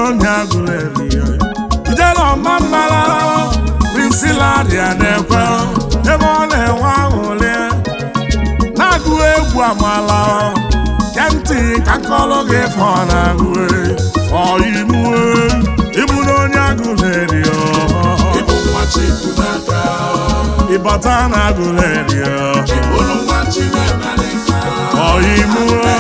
onye agụleri ijele ọma mmara prinsilaria na-ekwe ebe ọ na-enwe aṅụrị na-agụ egwu amala ya ntị ka nkọlụ gị fọ na-agụ ọyimue ịbụ na onye agụleri ịbụ nwa Chukwu n'aka ịbata na agụleri ịbụrụ nwa Chineke ife ọyimue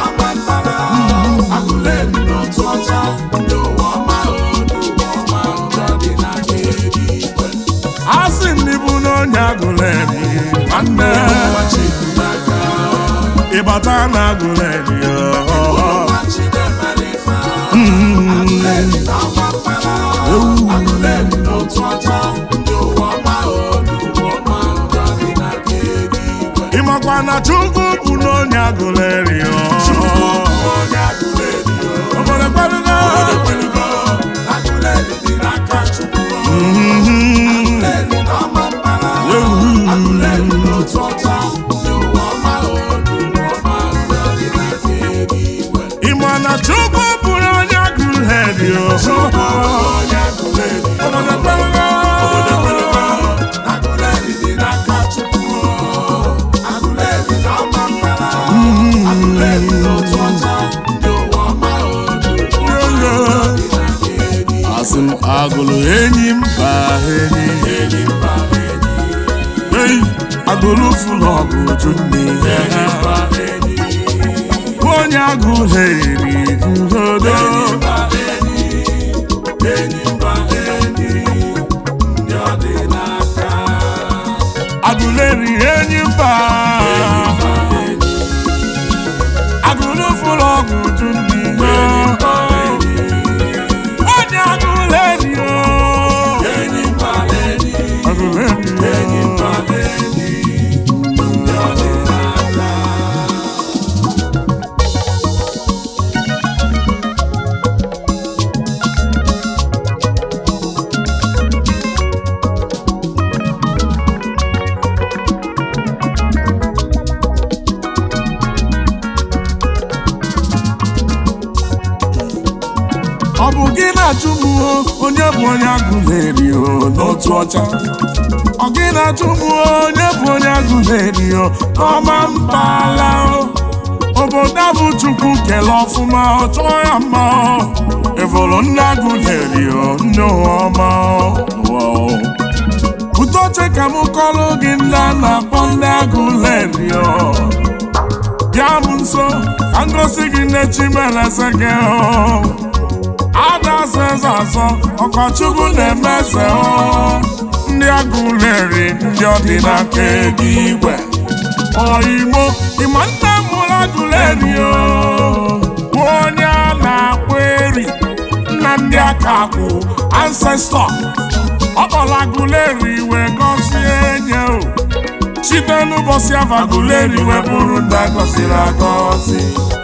agụleri n'otu ọcha ndị ụwa ọma ndị ụwa ọma ụjọ dị na eluigwe asị ndị bụ na onye agụleri nwanne nwa Chukwu n'aka ịbata na agụleri nwa Chineke ife agụleri na-agba mkpara agụleri n'otu ọcha ndị ụwa ọma ndị ụwa ọma ụjọ dị na eluigwe ịmakwa na chukwu bụ na onye agụleri Chukwu bụ onye agụleri obodo kwelugo ekwelugo agụleri dị n'aka Chukwu agụleri na-agba mkpara agụleri n'otu ọcha ndị ụwa ọma ndị ụwa ọma ụjọ dị na eluigwe ịma na chukwu bụ na onye agụleri Chukwu bụ onye agụleri obodo kwelugo agụleri dị n'aka Chukwu agụleri na-agba mkpara agụleri n'otu ọcha ndị ụwa ọma ndị ụwa ọma dị na eluigwe asị m agụlụ enyi mba enyi enyi mba enyi ei agụlụ fụlụ ọgụ ju nne enyi mba enyi onye agụleri guzodo mba enyi enyi mba enyi ndị ọ dị n'aka agụleri enyi mba mba enyi agụlụ fụlụ ọgụ ju nne mba enyi onye agụleri enyi mba enyi agụleri enyi mba enyi ndị ọ dị n'aka ọ bụ gị na-achụ m o, onye bụ onye agụleri o n'otu ọcha ọ gị na-achụ m o, onye bụ onye agụleri o n'ọma mpaghara o obodo abụ chukwu kele ọfụma ọ chọọ ya mma o evolo ndị agụleri o ndị ụwa ọma o Wow. bute oche ka m kọrọ gị ndị a na-akpọ ndị agụleri o bịa m nso ka m gosi gị nne chimeleze gị o ada azọ eze azọ ọkọchukwu na-eme eze ọ ndị agụleri ndị ọdịnaka ego igwe ọyimo ịma nna m mụrụ agụleri o bụ onye a na-akpọ eri nna ndị aka akwụ ancestọ ọ kpọrọ agụleri wee gọzie nye o site n'ụbọchị afọ agụleri wee bụrụ ndị agọziri agọzi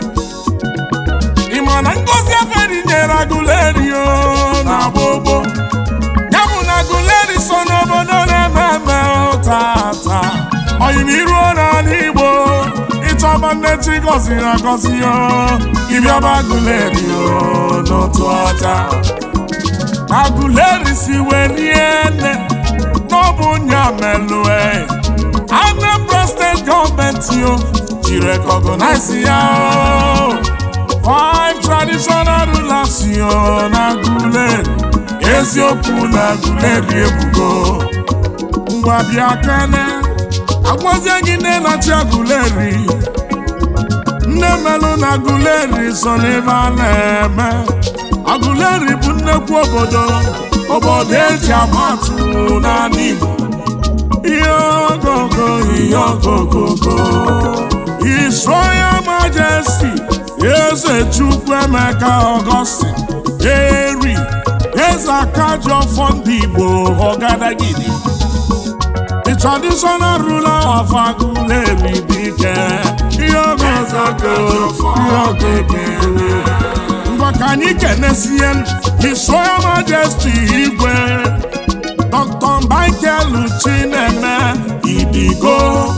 ị ma na ngozi eferi nyere agụleri o na gbogbo ya bụ na agụleri so n'obodo na-eme eme o tata oyimiruo n'ala igbo ịchọba nne chi gọziri agọzi o ịbịaba agụleri o n'otu ọcha agụleri si wee rie nne n'ọbụ nya melue Anambra steeti gọọmenti o ji rekọgọnaizi ya o Five traditional rulers yo na Aguleri eziokwu na Aguleri ebugo ngwa bịa kene agwazie gị nne na-achị Aguleri nne melụ na Aguleri so n'ebe a na-eme Aguleri bụ nnekwu obodo obodo eji amatụ n'ala Igbo ihe ogogo ihe ogogogo His Royal Majesty Eze Chukwuemeka Augustine Eri Eze Akajọfọ ndị Igbo Ọgadagidi The traditional ruler of Aguleri dike ihe ogogogo ihe ogegere ngwa ka anyị kenesie His Royal Majesty Igwe Dr. Michael Chineme Idigo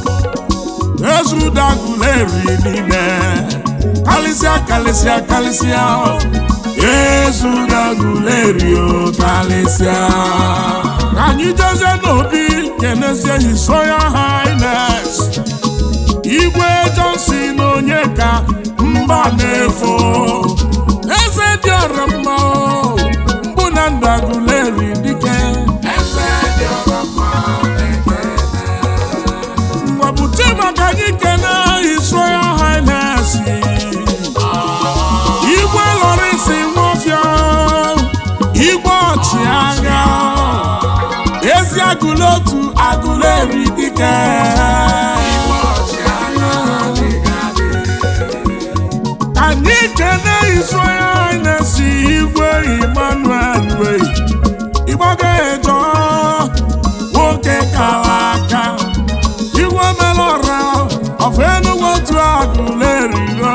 Ezudaguleri niile kalịsịa kalịsịa kalịsịa Yesu gagulerio kalịsịa ka anyị jezie n'obi kenezie His Royal Highness Igwe Johnson onye ka mba na-efo eze dị ọra mma o, mbụ na ndaguleri dike ngwabute maka anyị kene His Royal Highness Igwe Lawrence Nwofia Igwe ọchịagha ezi agụlotu agụleri dike anyị kene His Royal Highness Igwe Emmanuel wee ịgbaga ejo nwoke kara aka igwe melọra ọfụ enugwu otu agụlerigo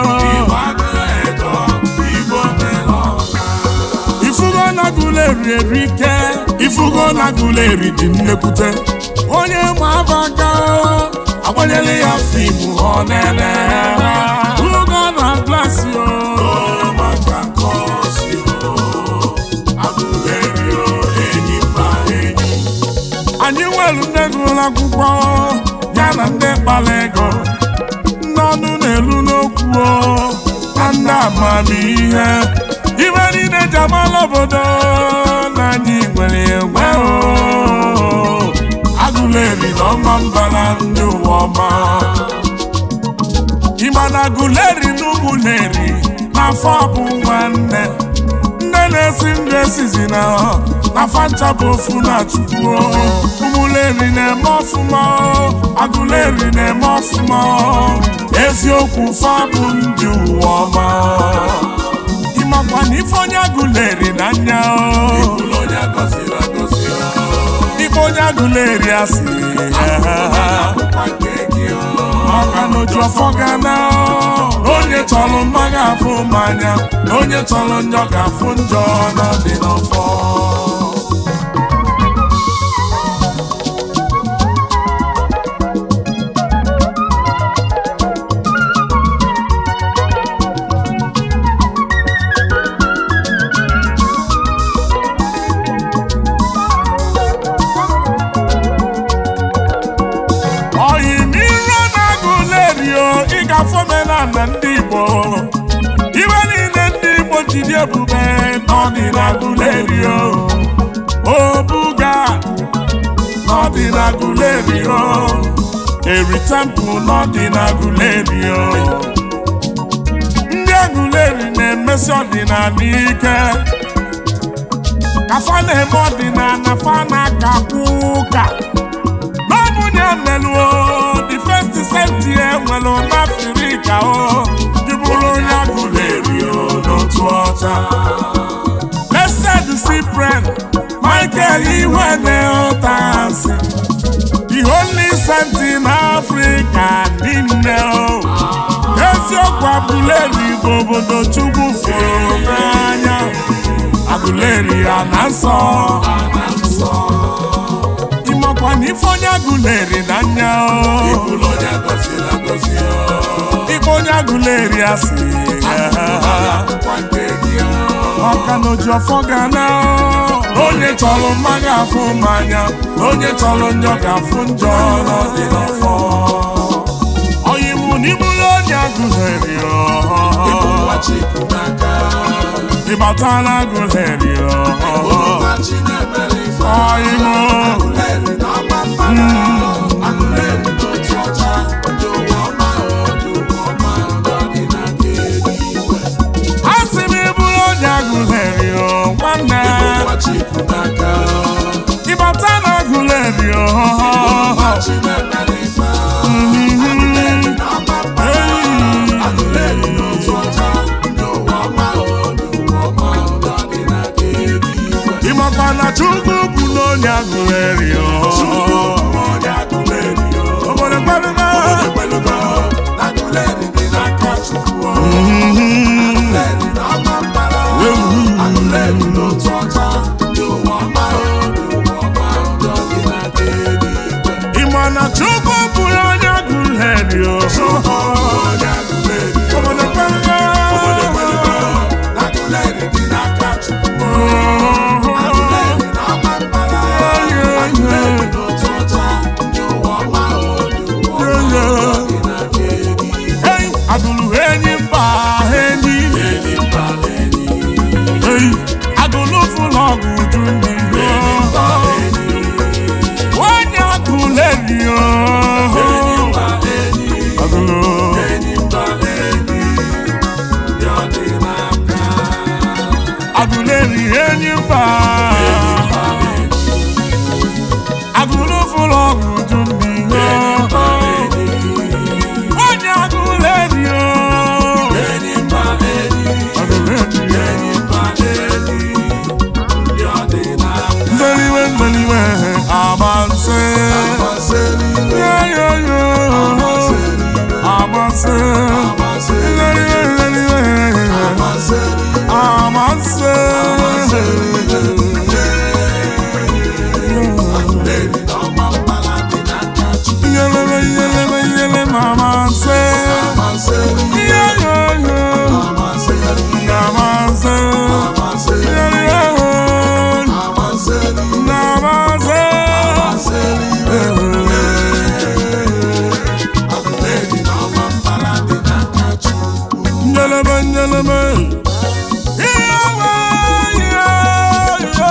ifugo na guleri erike ifugo na guleri dị nnekwute onye ma abaka agbanyela ya fimu ọ nene ugo na glasi o anyị nwere ndị gụrụ akwụkwọ ya na ndị kpara ego ndị ọnụ na-elu n'okwu o, na ndị amamihe ibe niile ji amala obodo na anyị nwere enwe o agụleri na ọma mbara ndị ụwa ọma ịma na agụleri na ụmụleri n'afọ bụ nwanne nne na-esi ndụ esizi na na fanta bụ ofu na chukwu ụmụleri na-eme ọfụma agụleri na-eme ọfụma eziokwu fa bụ ndị ụwa ọma ịmakwa na ife onye agụleri na anya ife onye agụleri asị maka na oju ọfọ ga na onye chọrọ mma ga-afụ mmanya na onye chọrọ njọ ga-afụ njọ na dị n'ọfọ oyimiro na-agụlerio ịgafe omenala ndị Igbo ibe niile ndị Igbo jiri ebube n'ọdịnagụlerio obuga n'ọdịnagụlerio eri tempụl n'ọdịnagụlerio ndị agụleri na-emesi ọdịnala ike kafa na-eme ọdịnala fa na-akakwu ụka n'ọbụnya meluo the first senti enwere n'afrika o jụbụrụ onye agụleri n'otu ọcha blessed cyprian michael iwene ụtasị the only saint in africa niile o eziokwu abụleri bụ obodo chukwu fụrụ n'anya agụleri ya na nsọ ịmakwa na ife onye agụleri na anya ife onye agụleri asị maka na oji ọfọ ga na onye chọrọ mma ga-afụ mmanya na onye chọrọ njọ ga-afụ njọ n'ọdị n'ọfọ oyiwu n'ibulu onye agụleri ịbata na agụleri oyiwu asị m iburu onye agụleri nwanne ịbata na agụleri ịmakwa na chukwu bụ n'onye agụleri nyeleme nyeleme ihe ọma ihe ihe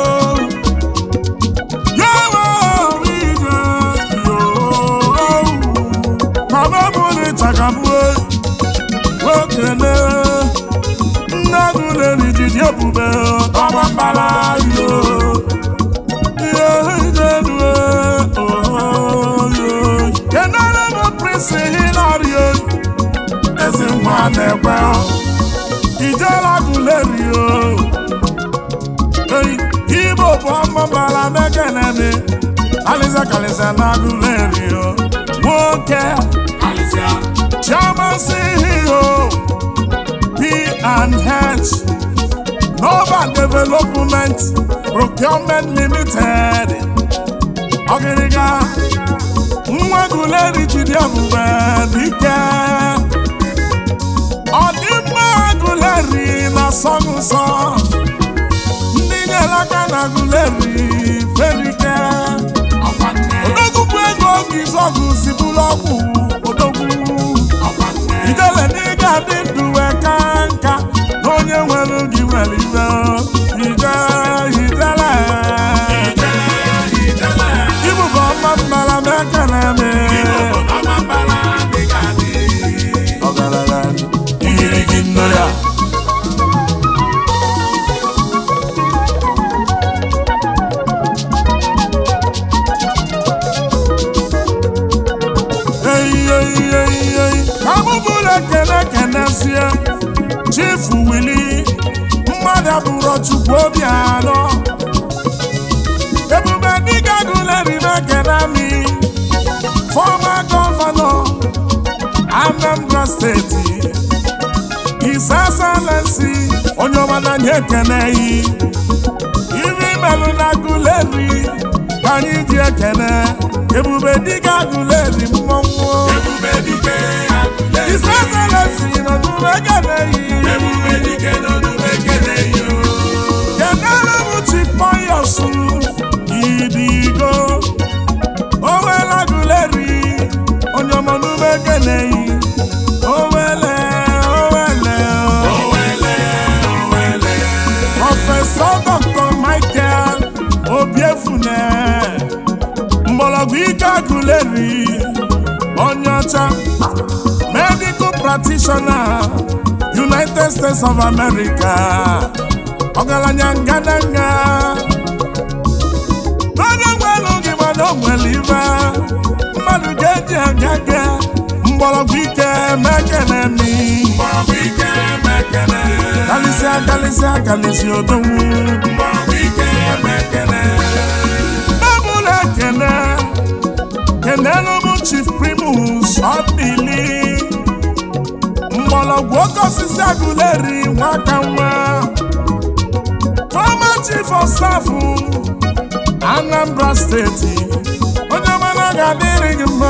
yawa ije yoo mama mụrụ chakabue okene nne gụleri jiji ebube ọma mbara yo ihe ijedue oyo kenere m prịnsị hilario ezi nwa na-ekwe ijela gụlerio Ei, Igbo bụ ọmụbara mekenemi Aliza kalịsa na gụlerio nwoke Alịsịa, Chairman CEO P&H Nova Development Procurement Limited Ọgịrịga nwa gụleri jide ebube dike ọdịmma gụleri na sọgụsọ ndị nyere aka na gụleri ferike ọkwa nne, odogwu bụ ego oge izọgụ si bụrụ ọgwụ odogwu ọkwa nne, ijele na ị ga-adị ndụ wee ka nka na onye nwere gị nwere ibe ije ijele ijele, ijele, ibụba ọma mmara m ekele m Igbo ọma mbara dịka dị. ọgaranya igirigi nne ya eyiyeyiyeyi abụbụrụ ekene kenezie chifu wili mmadụ abụrụ chukwu obi anọ ebube dịga gụlerime kenami fọma gọvanọ anambra steeti His Excellency onye ọbụla anyị ekeneghị iri melụ na gụleri ka anyị ji ekene ebube dịga gụleri mmọnwụ Ebube dike agụle, His Excellency nọ n'ụlọ ekeneghị ebube dike n'onume ekele yo. kenere m chipoyosu idigo owela gụleri onye ọma n'ụlọ ekeneghị owele owele Owele, owele, Prọfesọ Dr. Michael Obiefune mgbọrọgwụ ike agụleri onye ọcha medical practitioner United States of America ọgaranya ngadanga onye nwere oge mana o nwere ibe mmadụ ga-eji agaga mgbọrọgwụ ike mekenemi mgbọrọgwụ ike mekele, kalịsịa kalịsịa kalịsịa odonwu mgbọrọgwụ ike mekele. Babụla ekene kenelu m Chief Primus Ọbili mgbọrọgwụ oke osisi agụleri nwaka nwa former Chief of Staff Anambra Steeti onye mana ga-adịrị gị mma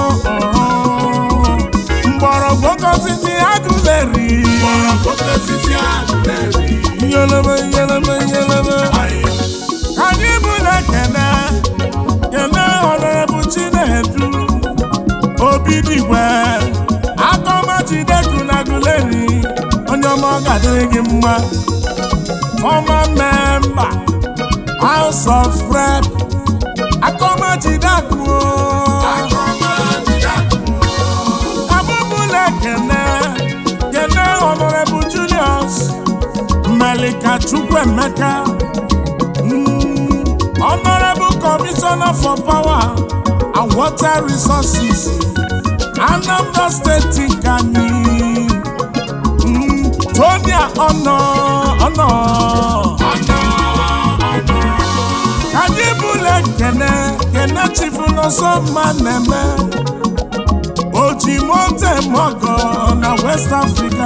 mgbọrọgwụ oke osisi agụleri Mgbọrọgwụ osisi agụleri, nyeleme nyeleme nyeleme ayo, anyị bụla kene kene ọnọrebụ chinedu obi digwe akọmachideku na guleri onye ọma ọ ga-adịrị gị mma former member house of rep akọmachideku akọmajidakụ, abụbụla kene kene ọnọrebụ julius melika chukwuemeka Mm, honorable commissioner for power and water resources anambra state kani Mm, tonia ọnọ ọnọ ọnọ, ọnọ, anyị bụla kene kene chifu n'ọsọ mma na-eme oji mote mọgọ na west africa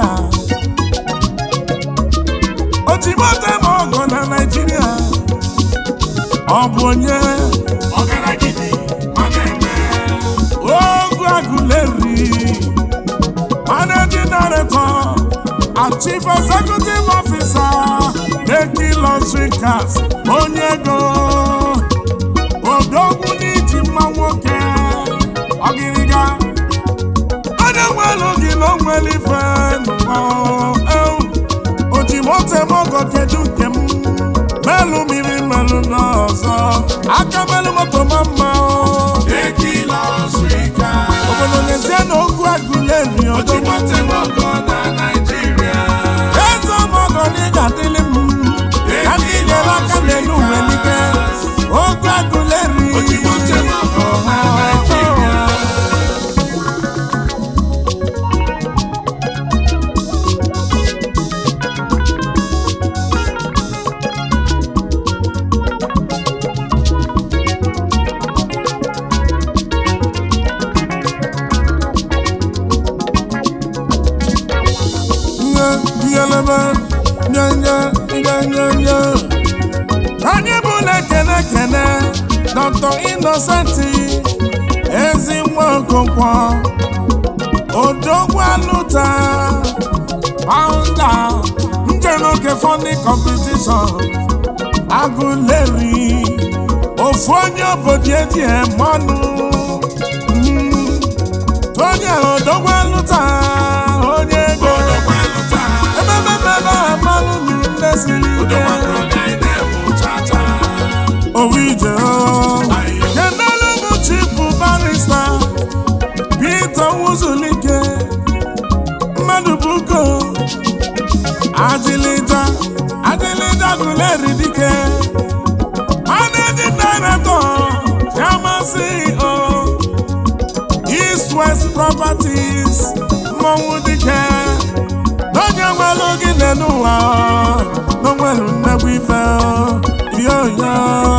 oji mote mọgọ na naijiria ọ bụ onye ọgaragidi, ọ na-eme, ogu agụleri managing director and chief executive officer Lekki Luxury Cars onye ego odogwu n'iji mma nwoke ọgịrịga onye nwere gị na onwere ife n'ụwa ewu. o ji moto eme ọgọ kedu nke m melụ mmiri melụ n'ọzọ aka melụ moto ma mma o. Ekila Ọsụika. obodo n'ezie na ogwu agụleri ọdọ Ojimote Mọgọ na Naịjirịa. eze ọmọgọ na ị ga-adịlị m ka ndị nyere aka n'elu uwe n'ike ogwu agụleri Ojimote Mọgọ na Naịjirịa. nye nyelebe nye nye nye nye nye anyị bụla ekene ekene dr innocenti ezi nwa okonkwo odogwu alụta founder njeroke funny competition agụleri ofu onye obodo eji emanụ onye odogwu alụta onye ego Odogwaluta. emememebe amalụ nne siri ike Odogwalụ na-ede chacha. owu ije kenelu bụ chifu barista Peter Wuzulike mmadụ buko adịlịja adịlịja gụleri dike managing director chairman CEO East West Properties mmọnwụ dike n'onye nwere gị n'ụwa n'onwere nnegwu ife yoyo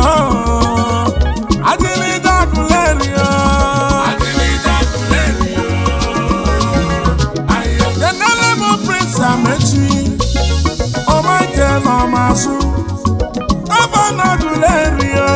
adịrịda akụlerio Adịlịja Kulerio. Ayo. kenele m Prince Amechi ọmake n'ọmasụ gọvanọ akụlerio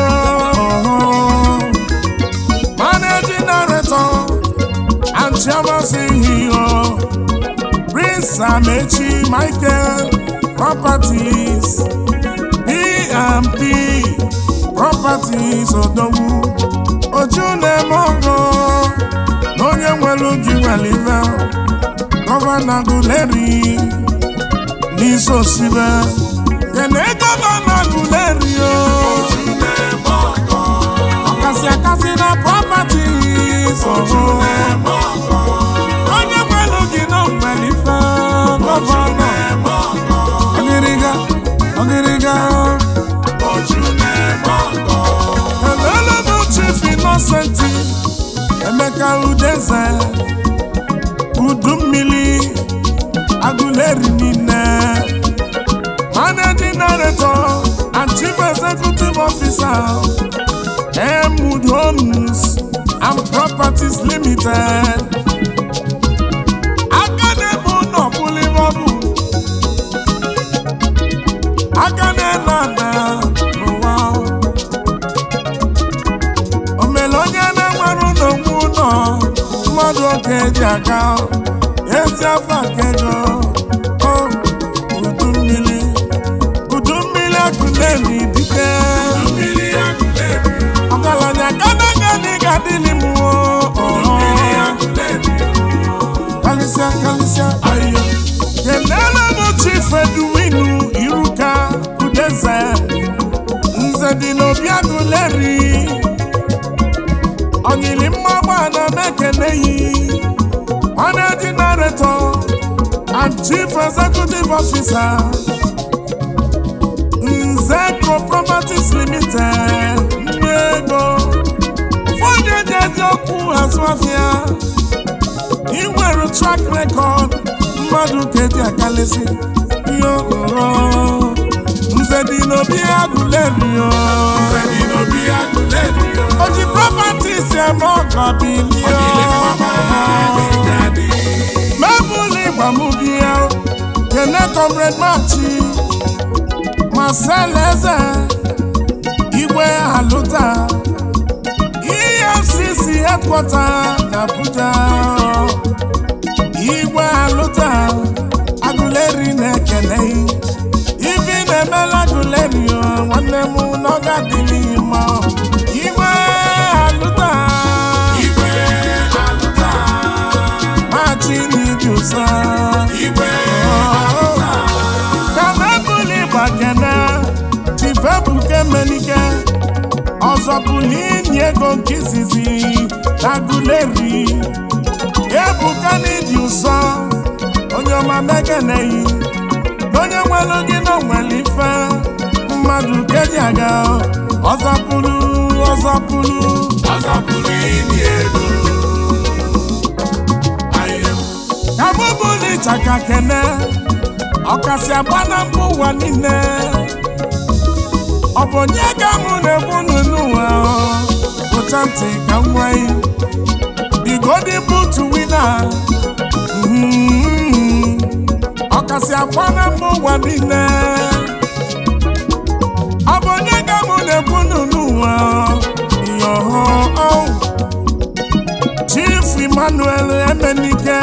managing director and chairman CEO Prince Amechi Michael Properties P&P Properties Odogwu Oju na-eme ọgọ na onye nwere oge nwere ife gọvanọ Guleri n'isi osibe kene gọvanọ Guleri o Ojuneme ọgọ. ọkasị akasị na properties ọhụụ Ojuneme ọgọ. onye nwere oge na nwere ife gọvanọ Ojuneme ọgọ. ọgịrịga ọgịrịga Ojuneme ọgọ. Hello, no chief innocent Emeka Udeze Udu mmiri Aguleri niile Managing Director and Chief Executive Officer Emwood Homes and Properties Limited aka na-eme ụlọ bụlịbọbụ aka na-ele ada n'ụwa o mere onye na-enwere ụlọ nwe ụlọ mmadụ oge eji aga ezi afọ aka ego o udu mmiri udu mmiri akụleri dike Mmiri Aguleri. ọgaranya gadaga na ị ga-adịlị m Mmiri Aguleri. kalịsịa kalịsịa ayo kenere m chief eduwinu iruka udeze nze dị n'obi agụleri onyiri mmagba na mekeneyi managing director and chief executive officer nzeko properties limited ndị ego ụfọdụ eji eji okwu azụ afịa ị nwere track record mmadụ ka eji akalịsị ihe okporo nze dị n'obi agụlerio Femi n'obi Aguleri. o ji properties eme ọgọ bilio Ojile mama Adịgadị. mebụl ịgbamubia kene comrade machi marcel eze igwe alụta efcc headquarter na abuja igwe alụta agụleri na-ekele ibi na-emela agụleri o, nwanne m n'ọga dịrị mma igwe alụta Igwe alụta. machi n'iji inye ego nke izizi na guleri ebuka n'ịdị ụsọ onye ọma mekeneyi na onye nwere gị na onwere ife mmadụ keji aga ọzọpụrụ ọzọpụrụ ọzọpụrụ inye ego ahịa ka mụ bụ n'ịchaka kene ọkasị agba na mba ụwa niile ọ bụ onye ka mụ na-ekwu unu n'ụwa pụta ntị ka m nwee the golden boot winner Mhm. ọkasị agba na mba ụwa niile ọ bụ onye ka mụ na-ekwu unu n'ụwa yoho Chief Emmanuel Emenike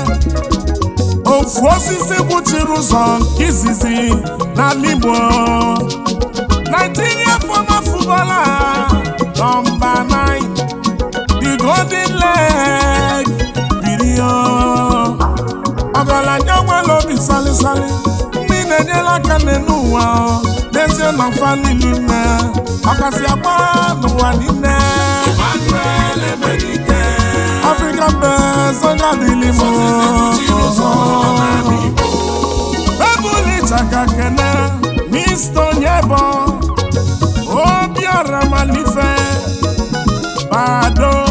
ofu osisi kwuchiri ụzọ izizi n'ala Igbo Nigeria former footballer number nine the golden leg birio ọgaranya nwere obi salisali ndị na-enyere aka n'ụwa n'ezie na mfa niile ime ọkasị agba n'ụwa niile Emmanuel Emenike African best onye adịghị m osisi kpuchiri ụzọ n'ala Igbo ebuli chaka kene mista onyebo obiọra malife bado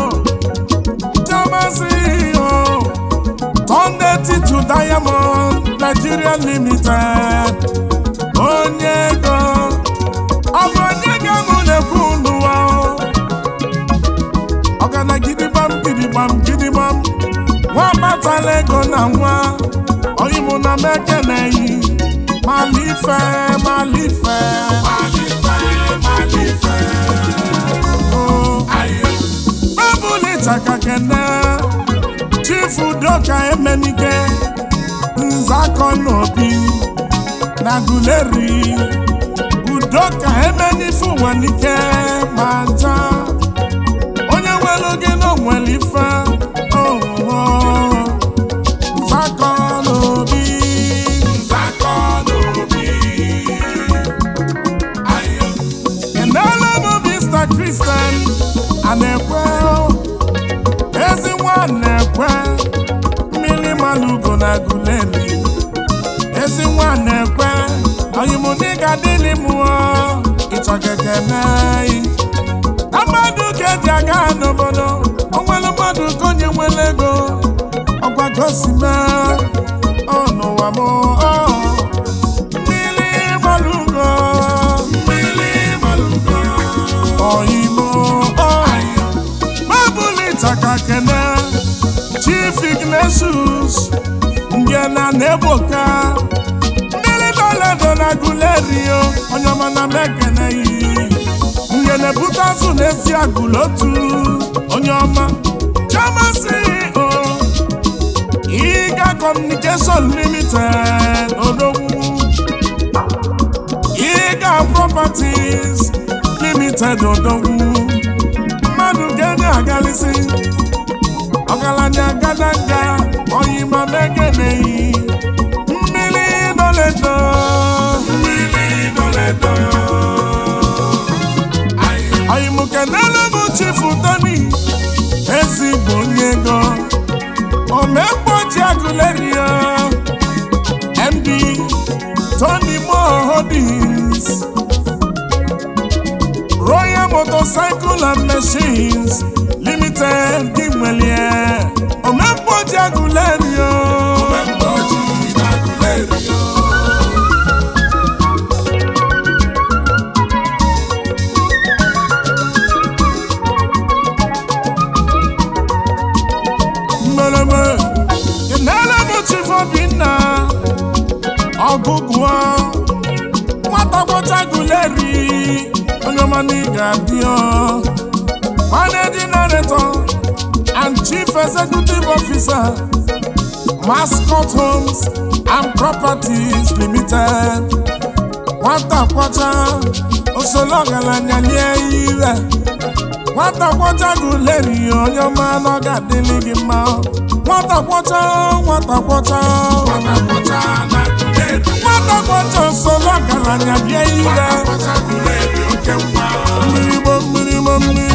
jamasi o tonde titu diamond nigeria limited onye ego ọ bụ onye ga mụ na-ekwu n'ụwa o ọgana gidigbam gidigbam gidigbam nwa batala ego na nwa oyimụ na mekeneyi malife malife Malife, Malife, o ahịa babụli chaka kene chifu doka emenike nzakọ n'obi na guleri udoka emenifu nwanike ma nja onye nwere oge na onwere ife oho nzakọ n'obi nzakọ n'obi ahịa kenele m mr christian a na-ekwe ezi nwa na-ekwe mmiri malugo na guleri ezi nwa na-ekwe oyimụdịga dịlị mụọ ịchọgekene na mmadụ ka eji aga n'obodo o nwere mmadụ ka onye nwere ego ọgwa gosime ọ n'ụwa m ọ mmiri malugo mmiri malugo oyimo ọ ahịa Babụli chaka kene Chief Ignatius Ngena na-egboka mmiri doledo na gulerio onye ọma na mekene yi ngene bute azụ na-esi agụlotu onye ọma Chioma CEO Iga Communication Limited Odogwu Iga Properties Limited Odogwu mmadụ ga-enye agalisi ọgaranya gadanga oyima megeneyi mmiri doledo mmiri doledo ahịa oyimukenele bụ chifu toni ezigbo onye ego omekpoji agụlerio md tony mo holdings royal motorcycle and machines limited gị nwelie omekpoji agụlerio mgbe ojii na gulerio mmereme kenele bụ chief obinna ọgụgụọ nwata gwọcha guleri onye ọma na ị ga-abịa managing director and chief executive officer mascot homes and properties limited nwata kwọcha osolo ọgaranya lie ire nwata kwọcha guleri onye ọma na ọ ga-adịlị gị mma nwata kwọcha nwata kwọcha Nwata na gulerio nwata kwọcha osolo ọgaranya lie ire Nwata gulerio oke nwa mmiri gbo mmiri gbo mmiri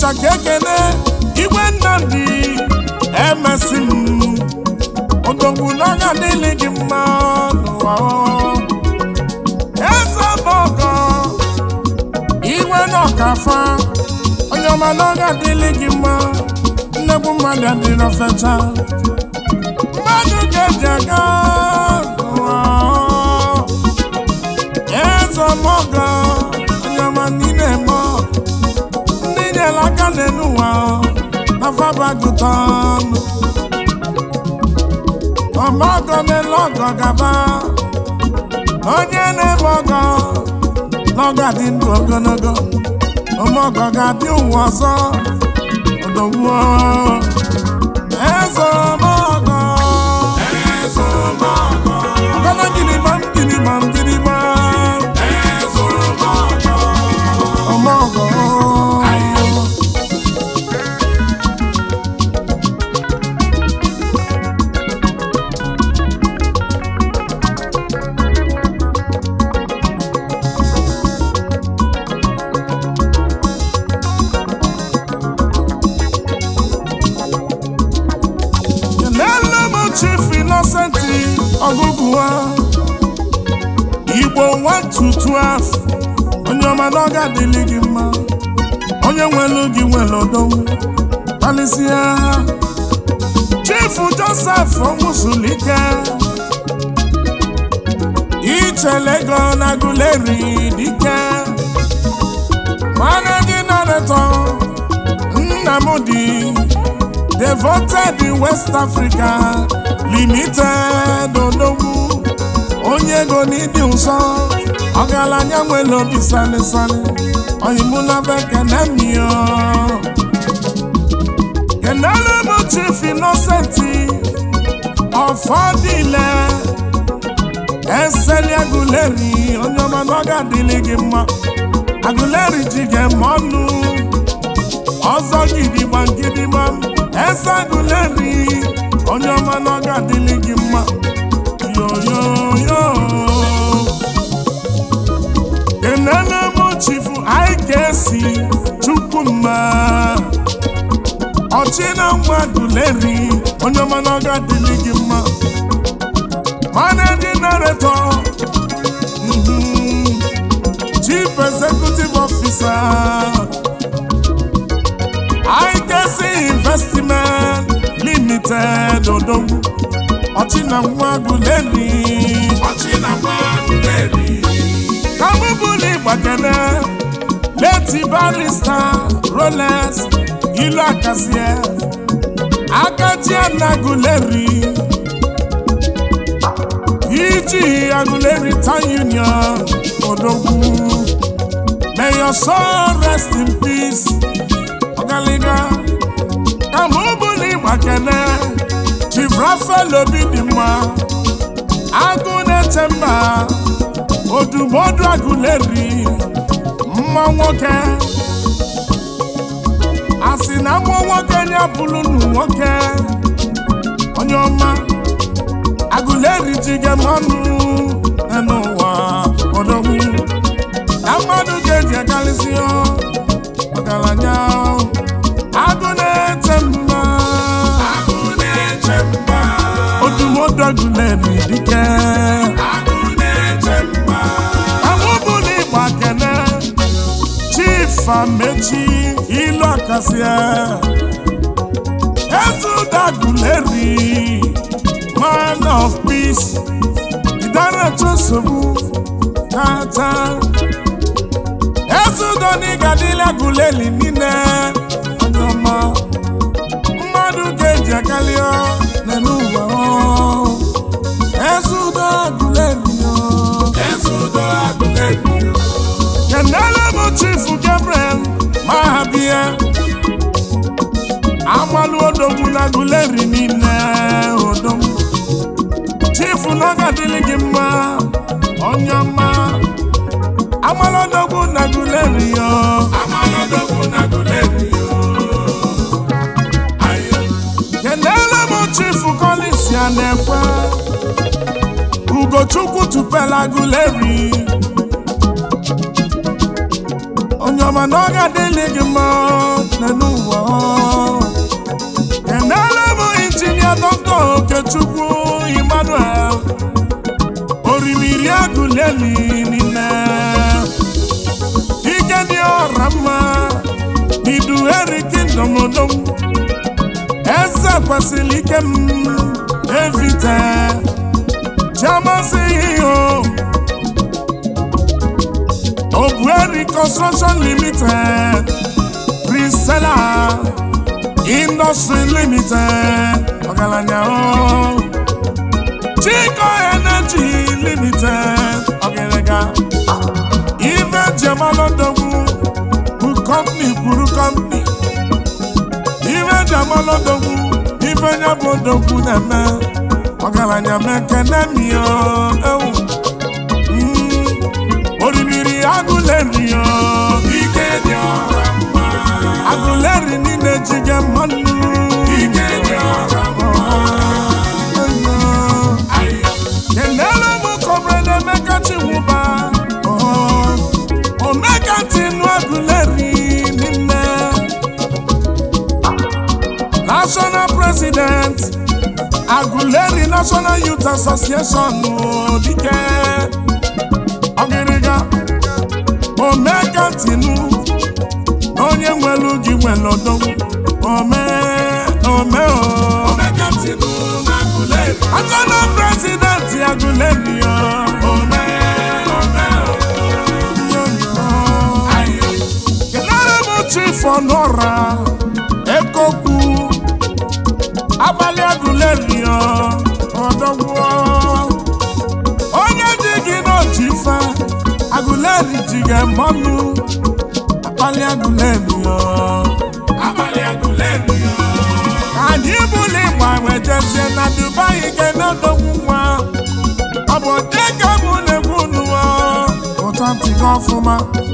ọnịcha ka ekene igwe nnamdị emesi m odogwu n'ọnya niile gị mma n'ụwa eze ọgọ iwe n'ọkafa onye ọma n'ọnya dịlị gị mma nnegbu mmadụ adịrọ fecha mmadụ ga-eji aga n'ụwa eze ọmọgọ onye ọma niile eme ndị nyere aka n'elu ụwa na fabagụtan ọmọgọ mele ọgọ gaba onye na-eme ọgọ n'ọgọ dị ndụ ogologo ọmọgọ ga-adị ụwa ọzọ odogwu eze ọmọgọ Eze ọmọgọ, ọgọdọ gịnịgbam gịnịgbam gịnịgbam eze ọmọgọ, ọmọgọ n'elu m chief innocenti ọgụgụwa igbo 1 to 12 onye ọma na ọ ga-adịlị gị mma onye nwelu gị nwere odonwu kpalịsịa chief joseph onwusulike ichelego na guleri dike managing director nnamdi devoted in west africa limited odogwu onye ego n'ịdị ụsọ ọgaranya nwere obi salisali oyimụlaba kenemio kenelu bụ chief innocenti ọfọdịle eseli aguleri onye ọma na ọ ga-adịlị gị mma aguleri ji ga-eme ọnụ ọzọ gidigba gidigba eze aguleri onye ọma na ọ ga-adịlị gị mma yoyoyo kenele m chifu ikesi chukwumma ọchịna nwa aguleri onye ọma na ọ ga-adịlị gị mma managing director mhm, chief executive officer IKC Investment Limited Odogwu Ọchịna nwa Aguleri ọchị na mmadụ na-eri. Kamubuli Gbakene Leti Barista Rolex Ilu Akasie Akajiana Aguleri Iji Aguleri Town Union Odogwu May your soul rest in peace ọgaliga kama ụbụla ịgbakene chief rafael obi dị mma agụ na-eche mba odumodu agụleri mma nwoke asị na mmụọ nwoke ya bụrụ nụ nwoke onye ọma agụleri ji gem ọnụ n'ụwa odogwu na mmadụ ga-eji agalịsị ọgaranya agụ na-eche mma Agụ na-eche mba, odumodu agụleri dike agụ na-eche mba, amụbụla ịgba kene chief amechi ilu akasia ezudagụleri man of peace idaracha nsogbu tata ezudoni gadila guleli niile onye ọma mmadụ ga-eji akalịọ n'elu ụwa ezudo agụleri eze udo agụ na-eri. kenele bụ chifu gabriel mahabia amalụ odogwu na guleri niile odogwu chifu na ọgadịlị gị mma onye ọma amalụ odogwu na guleri yo Amalodogwu na agụ na-eri. Ayo, kenele bụ chifu kolisi a na-ekwe ugochukwu tupela guleri onye ọma na ọ ga-adịlị gị mma n'ụwa kenere m injinia dọkta okechukwu emmanuel orimiri agụleli niile ike dị ọra mma iduheri kingdom odom eze kwesịrị ike m evite chiamasị ihe obueri construction limited prisela industry limited ọgaranya o chico energy limited ọgaranya ife jemalodogwu bụ company kwuru company ife jemalodogwu ife nya bụ odogwu na-eme ọgaranya mekene mio ewu Mm, orimiri agụleri o ike dị ọra mma agụleri niile jige mmanụ ike dị ọra mma ayo kenere m kọbrede emeka chiwụba omeka tinu agụleri niile national president agụleri national youth association dike ọgịrịga omeka tinu na onye nwelu gị nwere odogwu ome ome o omega tinu na guleri National president agụleri o ome ome ayo kenere m chief ọnụọra ekokwu abalị agụleri o ọdọgwụọ onye ji gị n'oji ife agụleri ji gị mmanụ abalị agụleri o abalị agụleri ka anyị bụrụ ịgba wee jezie na dubai ga-enodogwu nwa ọ bụ dị ka mụ na-ekwu n'ụwa ụtọ ntị gị ọfụma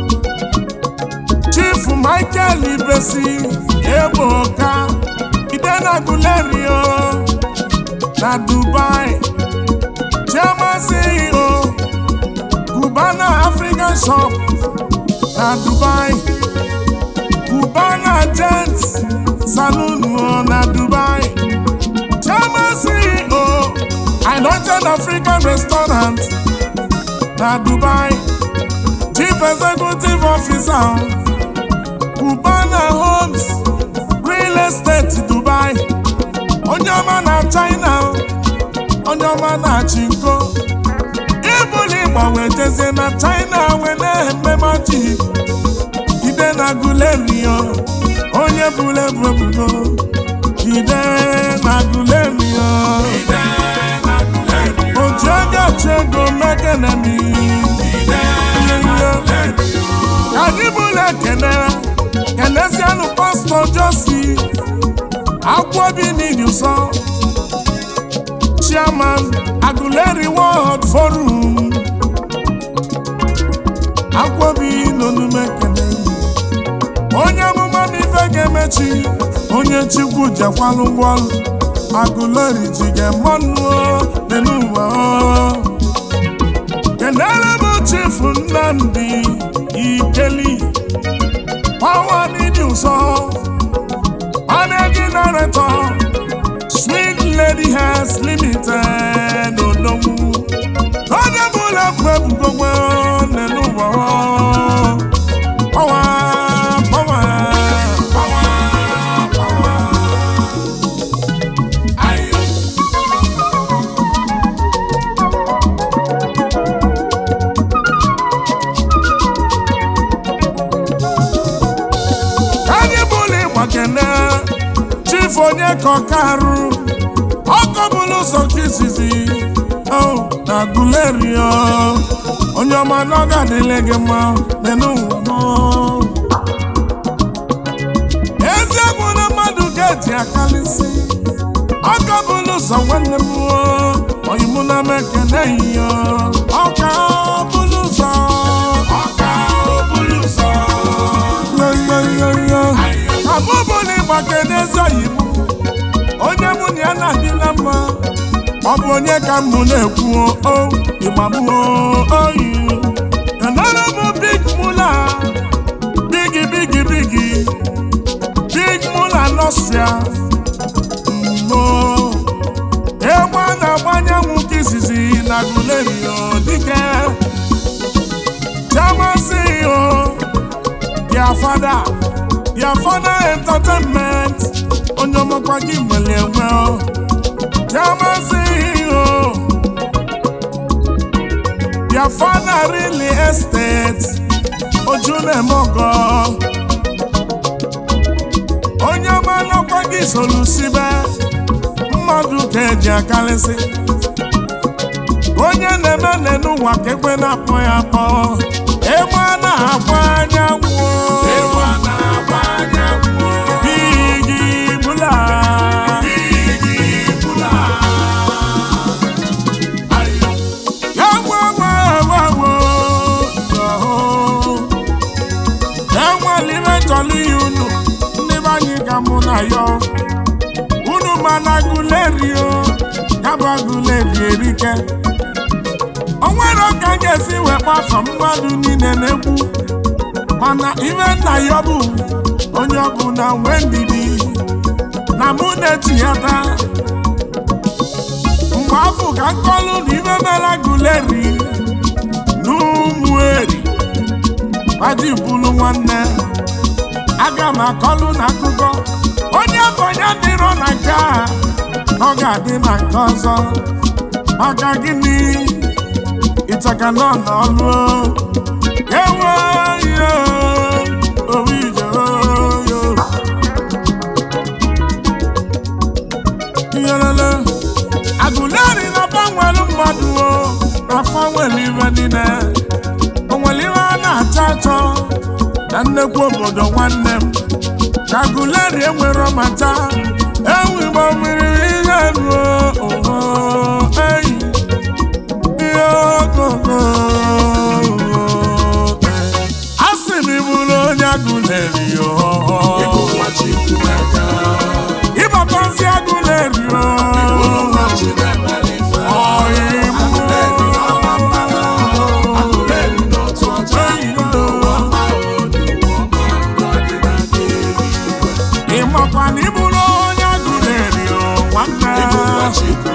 chief michael ibesi egboka ide na gulerio na dubai chairman ceo cubana african shop na dubai cubana gents saloon o na dubai chairman ceo anointed african restaurant na dubai chief executive officer cubana homes real estate dubai onye ọma na china onye ọma na chinko ibuli gbanwe jezie na china wee na-eme maji ide na gulerio onye bụrụ ebu ebubo ide na gulerio ide na guleri oji ego ochi ego mekenemi ide na guleri ka anyị bụrụ ekene kenezianụ pastọ josi akwụobi n'ili ụsọ chairman aguleri world forum akwụobi n'onume kene onye amụma n'ife ga-emechi onye chukwu jekwalụ ngwaọrụ aguleri ji ga-emanụ dị n'ụwa kenere m chifu nnamdi ikeli pawa n'ịdị ụsọ managing director sweet lady has limited olonwu onye bụla ekwu ebugogwe n'elu ụwa pawa pawa pawa pawa ayo anyị bụla ịgbakene chief onye ka ọka arụ ọkọ bụrụ ụzọ nke izizi o na gulerio onye ọma na ọ ga-adịle gị mma n'elu ụwa nọ. eziokwu na mmadụ ga-eji akalịsị ọka bụrụ ụzọ nwanne m o, oyimụ na m ekene ya ọka bụrụ ụzọ ọka obulu ụzọ yoyoyoyo abụbụla ịgba kedezi oyibo onye mụ na ya na-adị na mma ọ bụ onye ka mbụ na-ekwu o ịgbagbuo oyi kenere m big mula bigi bigi bigi n'ọstrịa mmo egbe a na-agbanye anwụ nke izizi na gulerio dike chairman CEO their father their father entertainment onye ọmọkwa gị nwere enwe o. chairman CEO their father really estate ojú na-eme ọgọ onye ọma n'ọkwa gị solu sibe mmadụ ka eji akarịsị onye na-eme n'enu ụwa ka ekwe na-akpọ ya akpọ egbe a na-agba anyanwụ Egwu a na-agba anyanwụ. bigi bula Igi bula. Ayo. enwelire chọrọ ihe unu ndị be anyị ka mụ na ya unu mana gulerio ya bụ guleri erike o nwere ka a ga-esi wee kpafọ mmadụ niile na-egwu mana ime nna ya bụ onye ọbụla nwee ndidi na mụ na-etinyata mgbe afọ ka nkọlụ na ime mela guleri n'ụmụ eri Aji bulu nwanne aga m akọlụ n'akụkọ onye bonye dịrọ na nke a ọ ga-adị na nke ọzọ maka gịnị ịchaka nọ n'ọlụ ewe yo owije yo iyelele agụleri na gbanwere mmadụ o na fanwere ibe niile o nwere ihe a na-achọ achọ na nnekwu obodo nwanne m ka guleri enwere mata ewu igbo mmiri ihe ruo oho eyi ihe ogogo a sị m ịbụrụ onye guleri Ịbụ oho nwa Chukwuemeka. ịbatansi guleri Ịbụ nwa Chinemelife. Ọyị mụ. Agụleri n'ọma mmanụ. Agụleri n'otu ọcha. Ọma odu ọma n'ọdịnala eluigwe. ịmakwa na ịbụrụ onye guleri o nwanne Ịbụ nwa Chukwuemeka.